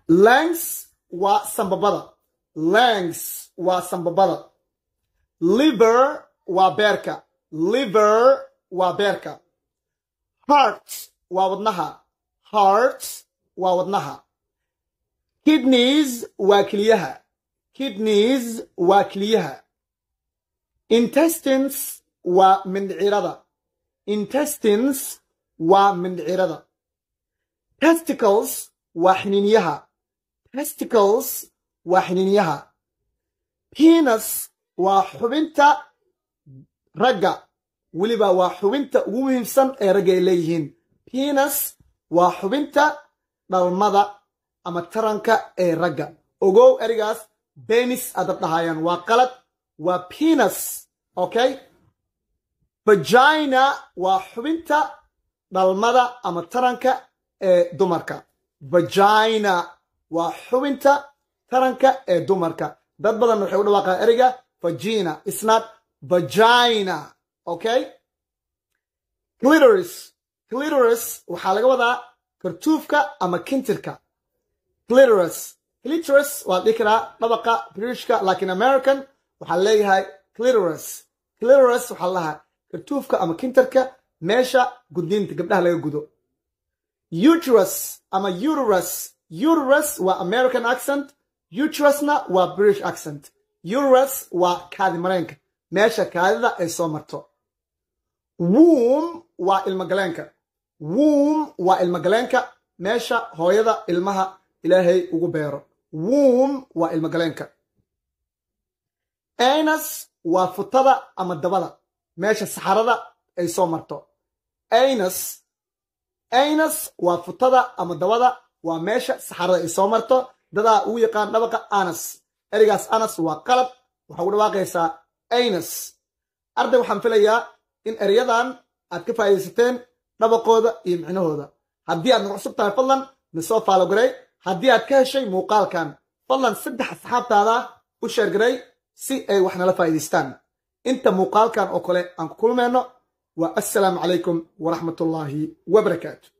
langs waa sambabada langs waa sambabada liver waa beerka liver waa beerka heart waa wadnaha heart waa wadnaha kidneys waa keliyaha kidneys waa keliyaha intestines waa mindhicirada intestines waa mindhicirada testicles waa xiniinyaha testicles waa xiniinyaha penis waa xubinta ragga weliba waa xubinta ugu muhiimsan ee ragga ay leeyihiin penis waa xubinta dhalmada ama taranka ee ragga ogow erigaas benis adab dhahayaan waa qalad waa penis okay vagina waa xubinta dhalmada ama taranka ee dumarka vagina waa xubinta taranka ee dumarka dad badan waxay u dhawaaqaan ereyga vagina isnat vagina okay clitoris clitoris waxaa laga wadaa kartuufka ama kintirka clitoris clitoris waa dhihi karaa dhabaqa britishka lakin american waxaa leeyahay clitoris clitoris waxaa lahaa kartuufka ama kintirka meesha gudniinta gabdhaha laga gudo uterus ama uterus uterus waa american accent uterusna waa british accent uterus waa kaadi mareenka meesha kaadida ay soo marto wom waa ilmogaleenka wom waa ilmogaleenka meesha hooyada ilmaha ilaahay ugu beero wom waa ilmogaleenka anus waa futada ama dabada meesha saxarada ay soo marto anus anus waa futada ama dabada waa meesha saxarada ay soo marto dadaa ugu yaqaan dhabaqa anas ereygaas anas waa qalad waxaa ugu dhawaaqaysaa anus arday waxaan filayaa in ereyadan aad ka faa'iidaysateen dhabaqooda iyo micnahooda haddii aad nagu cusub tahay fadlan nasoo faalogaray haddii aad ka heshay muuqaalkan fadlan saddex asxaabtaada u sheergaray si ay wax nala faa'iidaystaan inta muuqaalkan oo kale aan ku kulmayno waa assalaamu calaykum waraxmatullaahi wabarakaatu